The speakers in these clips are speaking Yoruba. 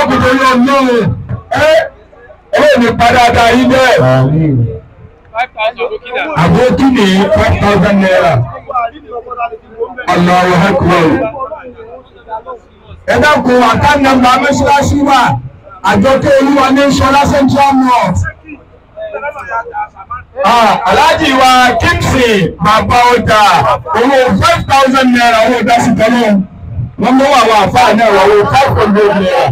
dákun tó yọ ọlọ́run ẹ ẹ ní padà yín bẹ́ẹ̀. àbókí ní five thousand naira Allahu Akbar. ẹ dákun àkáǹtì nàmbà mẹ́sàlásí wa àjọkẹ́ olúwa ní sọlá central north. Ah, Alhaji wa Kimsi bàbá ọjà owó five thousand naira owó dásí tọ́lọ́ wọ́n mú àwọn àfáà náà wà owó five hundred naira.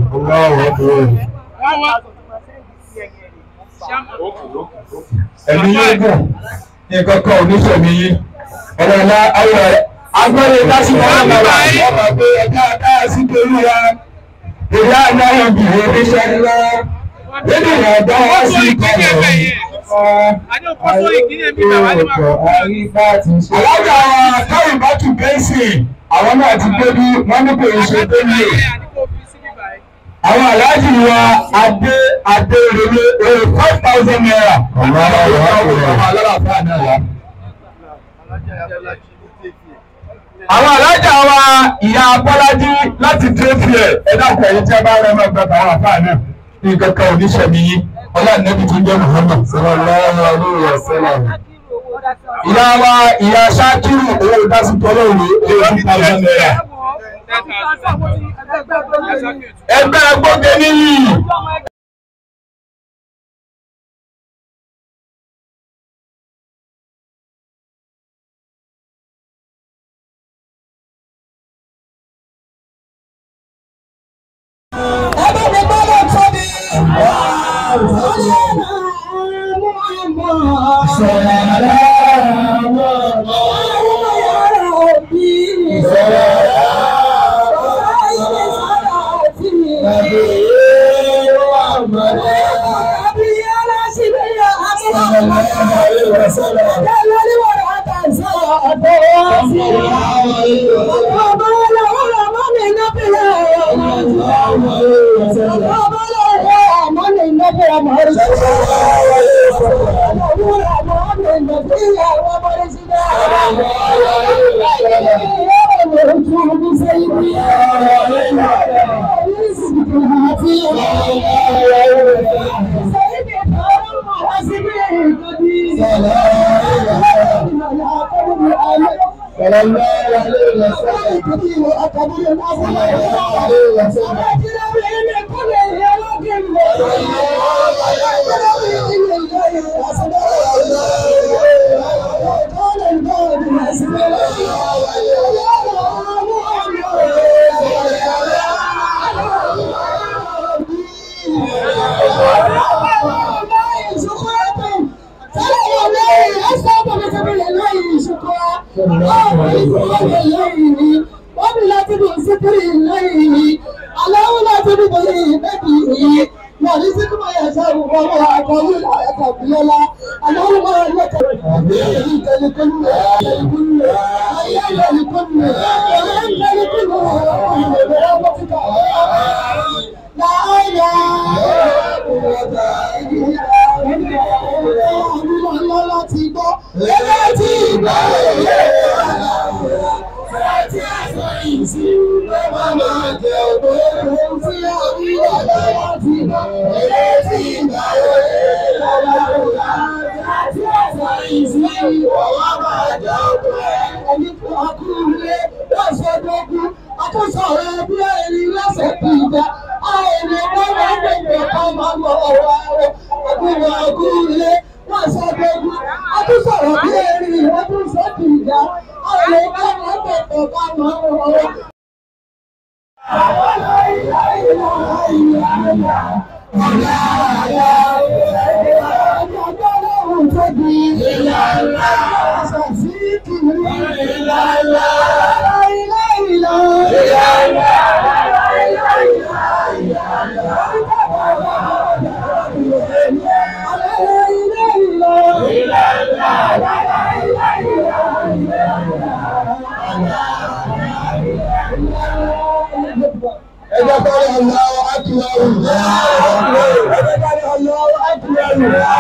Ẹ̀mí yóò gùn nǹkan kan ò ní sẹ̀mí yín. Ọ̀rọ̀ ìlà ayọ̀ ẹ̀ agbẹ́rẹ́ dásí tọ́lọ́ náà wà wọ́n máa gbé ẹja káyà sí torí ya. Ìyá àná yóò bì í oníṣẹ́ ńlá. Nínú ìyàgbọ́ wá sí ìkọlọ̀ alága táwọn bá tún bẹ́ẹ̀sì àwọn náà ti débi wọ́n ní kò ń ṣe débi àwọn aláàjì wa adé adé rere èrè five thousand naira. àwọn alájà wa ìyá abọ́lájí láti tẹ́fìẹ̀ ẹ̀dá pẹ̀lú tí a bá rẹ̀ máa gbàgbà àwọn àfáà náà nǹkan kan ò ní sẹ̀mí yín ọlá nẹ́bí tó ń jẹ́ Muhammad sallallahu alaihi wa sallam. ìyá wa ìyá Ṣakiru owó dásítọ́ lóru eighty thousand naira. ẹgbẹ́ gbọ́gẹ́ níyì. Ẹgbẹ́ mi gbọ́dọ̀ tóbi. ẹjọ́ kọ́lé Allahu Akbar. ẹjọ́ kọ́lé Allahu Akbar.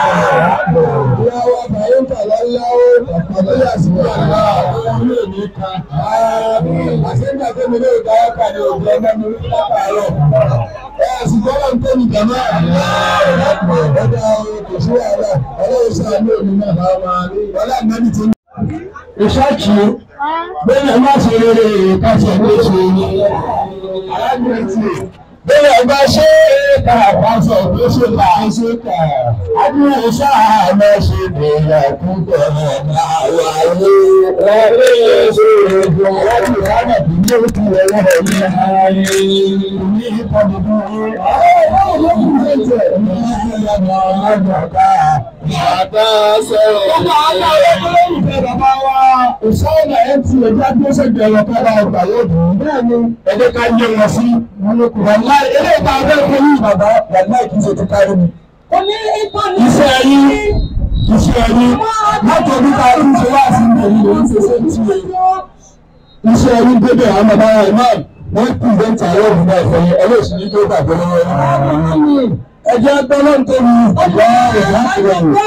ìyàwó àbáyéńtà lọ́láwó àpàdé àsìkò àgbà ilé mi kan. àṣẹ́ńtà tẹ́mi lé ìdáyà kan ní òjò ẹgbẹ́ mi ní lápárọ̀. ẹ àsìkò tó ní jàmá. ọ̀dà kò sí wàhálà ọlọ́run sọ àmì òní náà bá wà ní wàhálà náà ti ní. ìṣáàkì bẹ́ẹ̀ má ṣe rere káṣẹ̀ ló ṣe ní arábìnrin tí bẹ́ẹ̀ bá ṣe é ká àpáṣọ tó ṣe là ń ṣe kà àdúrà sáà lọ ṣe bẹ̀rẹ̀ púpọ̀ náà wáyé ọ̀rẹ́ ṣe èdè láti rárá bí ní òkú ẹ̀rọ ní ààyè ní ìpàdé Bàbá sọ̀rọ̀. Bàbá àwọn olólùfẹ́ bàbá wa. Ìṣọ́nà ẹ̀ ti ẹja tó ṣèjọ ẹ̀rọ kọ́lá ọgbà yóò dùn. Bẹ́ẹ̀ni, ẹ̀jẹ̀ ká yé wọn sí. Wàlá ilé ìta abẹ́ fún yìí bàbá wàlá kì í ṣe ti kárí mi. Oní ìkànnì. Iṣẹ́ yín iṣẹ́ yín látọ̀dún ká tún ṣe wá sí ìlú ìlú ń ṣe ṣe ti yẹ. Iṣẹ́ yín débẹ̀ àwọn bàbá wa náà wọ́n pìrìsẹ́ntì àwọn òbí náà fẹ́ yẹn ẹlẹ́sìn ní tó gbàgbé lọ́wọ́ yín. Ẹ jẹ́ gbọ́dọ̀ ń tóbi ọ̀gá rẹ̀ láti rẹ̀ yìí.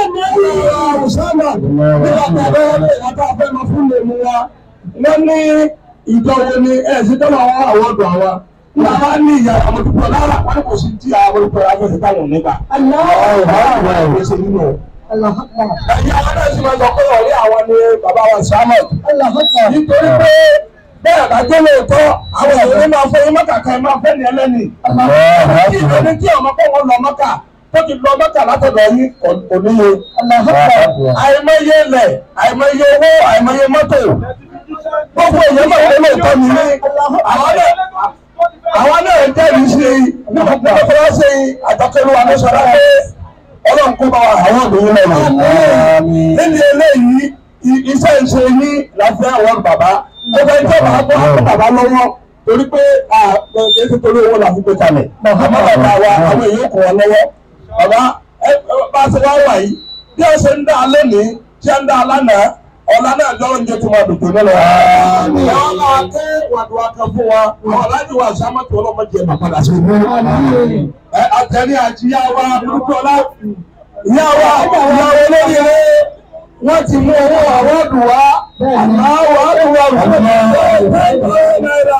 Wọ́n ní ìjọba ní ẹ̀sìn tó máa wá àwọn ọ̀dọ̀ àwa. Bàbá ní ìyá àwọn olùkọ́ lára wọn kò sí tí àwọn olùkọ́ afẹ́fẹ́ táwọn nígbà. Ẹ̀yin àwọn náà sì máa sọ pé ọ̀rẹ́ àwọn ni bàbá wa Samuel. Nítorí pé bẹ́ẹ̀ bá jẹ́ lóòótọ́ àwọn èèyàn máa fẹ́ yín mọ́kà kan máa fẹ́ ní ẹlẹ́ni. Kí ìdílé tí ọmọ kọ́ wọn lọ mọ́kà tó ti lọ mọ́kà látọ̀dọ̀ yín kò níye. Àìmọye ilẹ̀, àìmọye owó, àìmọye mọ́tò. Gbogbo èèyàn máa wọlé ìtọ́ mi ní. Àwọn náà jẹ́rìí sí i nípa pé wọ́n fẹ́ ṣe àjọkẹ́lú àmúṣọlá pé ọlọ́run kó bá wa àwọn obìnrin lọ́nà. Níbi eléyìí, iṣẹ́ ìṣe yín láti àwọn bàbá. Ó fẹ́ jẹ́ bàbá tó wà fún bàbá lọ́wọ́ torí pé kìí ṣe torí owó la fi gbé kalẹ̀. Àmọ́ bàbá wa àwọn èèyàn kò wọ́n lọ́wọ́. Bàbá bá a ṣe wá wà yìí, bí ó ṣe ń dá a lónìí, ṣé ń dá a lánàá, ọ̀la náà jọ oúnjẹ tó máa dùnkù nílò. Ìyá máa ké wàdùwà kan fún wa, àwọn aláàjì wa àṣàmọ́tò ọlọ́mọdé ẹ̀ máa padà sí ìlú. Àtẹ̀lé àjíyá wa, dúdú ọlá ìyá wa ìyá wa olóríire wọ́n ti mú owó àwọ́dù wá àláwọ̀ àdúrà rẹ̀ náírà.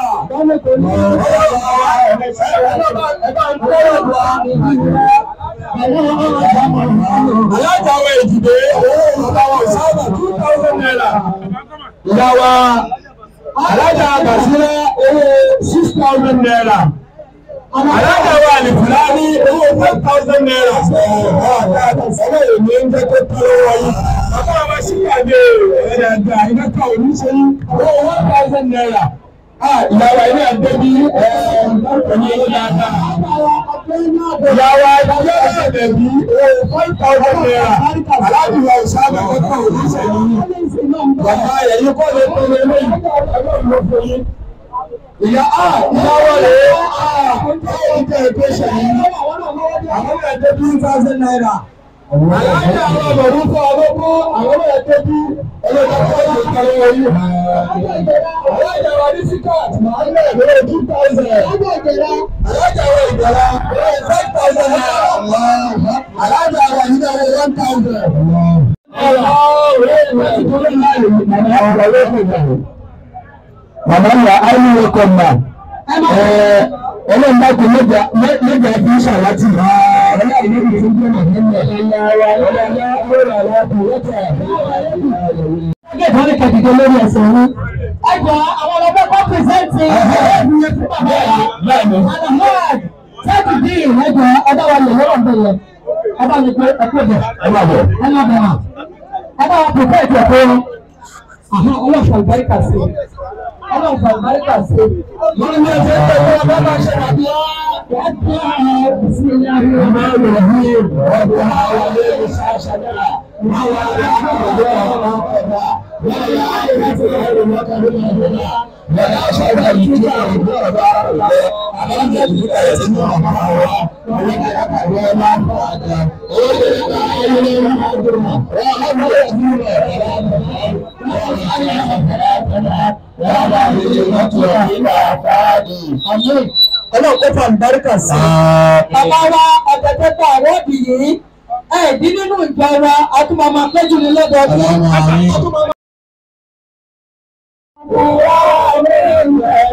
Alájàwọ̀ èjìdé àwọn ìsáàbà two thousand naira. Ìyá wa alájà àgbàsílẹ̀ owó six thousand naira. Alága wa ní Fúlàní owó five thousand naira. Ọ̀rọ̀ èmi ń jẹ́ kó tó lọ́wọ́ yìí. Bàbá wa sì pàdé ẹ̀rẹ̀ àgbà iná kan ò ní ṣe yí. Owó one thousand naira. Ìyàwó ilé ẹgbẹ́ bí ẹ̀ẹ́dẹ́gbẹ̀rún owó dáadáa. Ìyàwó ìyàwó ẹgbẹ́ bí five thousand naira. Aláàbí wa ò sábà kọ́kọ́ ò ní ṣe yí. Bàbá ẹ̀yìn kọ́ lè tó lé lẹ́yìn. Ẹgbẹ́ ìlú fún yín ìyá a ìyáwó rẹ̀ a ìjẹ́ ìpè ṣẹ̀yìn àwọn ẹ̀jẹ̀ two thousand naira. Aláàjì àwọn ọmọdé fún ọlọ́gbọ́ àwọn ẹ̀jẹ̀ bí ọlọ́gbọ́ fún ìkàlẹ̀ wọ̀nyí. Aláàjì àwọn adísíkàt máa ń lẹ̀ lórí two thousand. Aláàjì àwọn ìgbàlá lórí five thousand naira. Aláàjì àwọn ìgbàlá lórí one thousand. Màmá ya ayé kọ̀ mà. Ọlọ́run bá kò mẹ́jà mẹ́jà fi ń ṣàwátì. Ọlọ́run ní ìlú tó gbé màmá mi. Ọlọ́run ló rà láti wọ́tà. Ẹgbẹ́ ìbọn kẹ̀kẹ́ lórí ẹsẹ̀ yín. Ẹ jọ àwọn ọlọ́pẹ́ kọ́ pírẹsẹ́ǹtì ẹ̀ẹ́dì yẹn fún bàbá wa. Alahad sẹ́ẹ̀tì bí ìrẹ́jọ ọba wa lè wọ́n bẹ̀rẹ̀. Ẹ bá mi pé ẹ kó bẹ̀. Ẹ má bọ̀. Ẹ má bẹ̀ wá. Ẹ bá wa pèpè ètò ẹ̀kọ́ wọn. Àhán ọlọ́fọ̀ ìbáríkà sí i. Ọlọ́fọ̀ ìbáríkà sí i. Wọ́n ní ẹsẹ̀ tó wọ́n bá bá ṣe àdúrà. بسم الله الرحمن الرحمن الرحيم ربنا وليه شاشنا وعلى ولا عائلة غير مكرمة ولا شر الجوع والبار أمام الجوع يسمع معه ولا يقرأ ما فعل ولا عائلة مكرمة ولا يهون ولا يهون إلى فادي Àmín. Ọlọ́run kó fa àlùbáríkà sí. Bàbá wa ọ̀gẹ̀dẹ̀gbà àwọ̀dì yìí, ẹ̀ẹ́dín nínú ìjọ wa, a tún máa máa péjú ní lọ́dọọdún. Àmín. A tún máa máa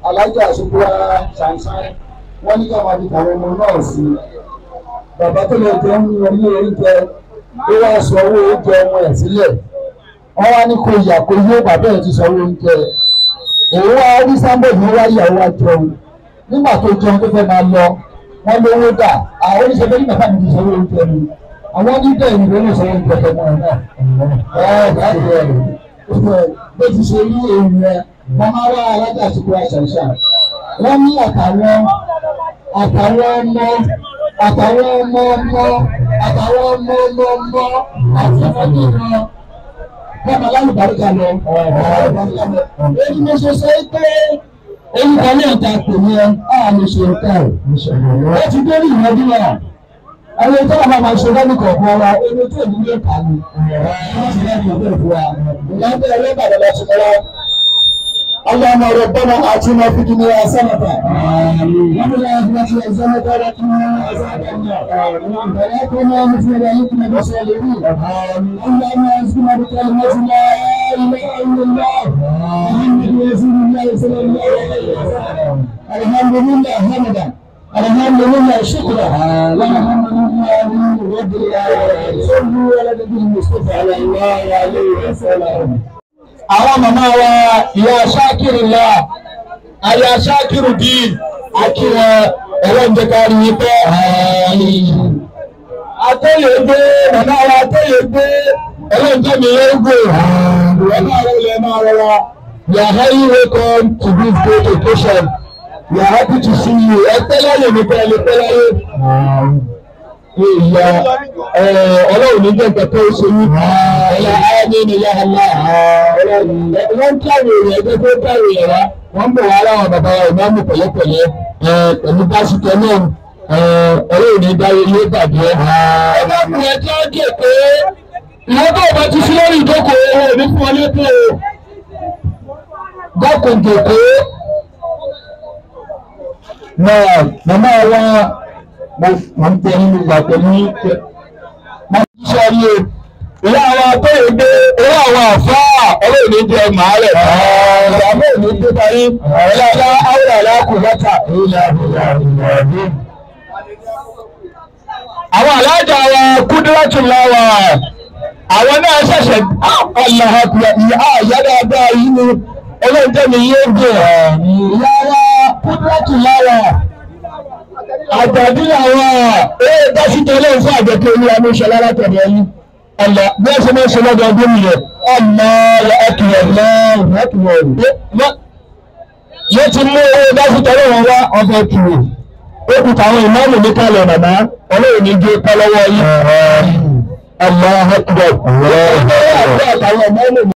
alájà àṣepọ̀ ṣàǹṣàn wọ́n ní káwọn àti àwọn ọmọ náà sí i bàbá tó lè jẹun ní ọmọ oúnjẹ ó wá sọ owó oúnjẹ ọmọ ẹ̀ sílẹ̀ wọ́n wá ní kó yà kó yó bàbá ẹ̀ ti sọ owó oúnjẹ òun wá rí sábẹ̀ ní wá yà wá jẹun nígbà tó jẹun tó fẹ́ máa lọ wọ́n lówó dà àwọn oníṣẹ́ bẹ́ẹ̀ ní bàbá mi ti sọ owó oúnjẹ mi àwọn oníbẹ̀ ìlú ló sọ oúnjẹ ọmọ ẹ̀ náà ẹ̀ láti rẹ̀ rẹ̀ bó ti ṣe rí èèyàn ẹ̀ wọ́n máa wá alájà àsìkò àṣàṣà wọ́n ní àtàwọn àtàwọn ọmọ àtàwọn ọmọ ọmọ àtàwọn ọmọ ọmọ ọmọ àti ọmọdé wọn bọ́ọ̀mù alálùbáríkà lọ. èyí mo ṣe ṣe é pé èyí kan náà ta pè ní ẹ á lè ṣe ọ̀tá ẹ̀. ó ti dé ní ìwọ́dún náà. ẹni tó wà máa ṣe lẹ́nu kọ̀ọ̀kan wa ẹni tó ní ilé kà ní. wọ́n ti lẹ́nu ìwé fún wa. ìyáńtẹ́ ẹlẹ́bàdàn lọ sí kọ́lá. اللهم ربنا آتنا في الدنيا حسنة وفي الآخرة حسنة وقنا عذاب النار ولا كنا مثل ذلك من الصالحين اللهم اعزنا بكلمة لا إله إلا الله محمد رسول الله صلى الله عليه وسلم الحمد لله حمدا الحمد لله شكرا والحمد لله رب العالمين صلوا على النبي المصطفى صلى الله عليه وسلم àwọn màmá wa ìyá ṣákìrì ńlá àyà ṣákìrì dín akíwọn ẹlẹ́njẹ́kárí yìí pẹ́ àtẹ́yẹgbé màmá wa àtẹ́yẹgbé ẹlẹ́njẹ́mi lẹ́gbẹ̀ màmá wa ilẹ̀ máa rọra we are highly welcome to this great occasion we are happy to see you ẹ pẹ́ láyé mi pẹ́ lè pẹ́ láyé ìyá ọlọ́run ní jẹ́ nǹkan tó ṣe yí ẹ̀yà ayé ni ìyá ọlá wọ́n ń káwé rẹ̀ ẹgbẹ́ tó káwé rẹ̀ wá wọ́n ń bọ̀ wá láwọn bàbá wa ìmáàmù pẹ̀lẹ́pẹ̀lẹ́ pẹ̀lú báṣikẹ́ náà ọlọ́run ní dáwé ilé bàjẹ́. ẹgbẹ́ ọkùnrin tí wọ́n jẹ́ pé ìwọ́n tó bá ti sí lórí ìjókòó owó ní fún ọ létò dákun jòkó náà màmá wa mo ń tẹ nínú ìgbà pẹ̀lú ìpẹ́. mo ń sọ ní o ìyá àwọn abẹ́rẹ́ gbé owó àwọn àfáà ọlọ́run ní jẹ màálẹ̀. ìyàwó ò ní gbé parí ọ̀rẹ́lá áwùrà aláàkú lọ́tà. àwọn alájà wa kúndúrátù láwà àwọn náà ṣẹ̀ṣẹ̀ ọ̀làhàkùrẹ̀ ìyá àyà dáadáa yìí ni ọlọ́run jẹ́ mi yé gbé. ìyá wa kúndúrátù láwà àgbàdì àwọn eré dásítọ̀ ilé ìfún àjẹkẹ́ olúwa ló ṣe lára tẹ̀lé ẹyin ọ̀nà bí wọ́n ṣe máa ń ṣe lọ́dọọdún nìyẹn ọ̀nà ẹ̀kìrẹ̀ náà ẹ̀kìrẹ̀ yóò ti mú owó dásítọ̀ ilé wọn wá ọbẹ̀ kìrì ó kù táwọn ìmáàmù ní kalẹ̀ màmá ọlọ́run ní gé pẹ́ lọ́wọ́ yìí ọ̀nà ẹ̀kìrẹ̀ ọ̀nà ẹ̀kìrẹ̀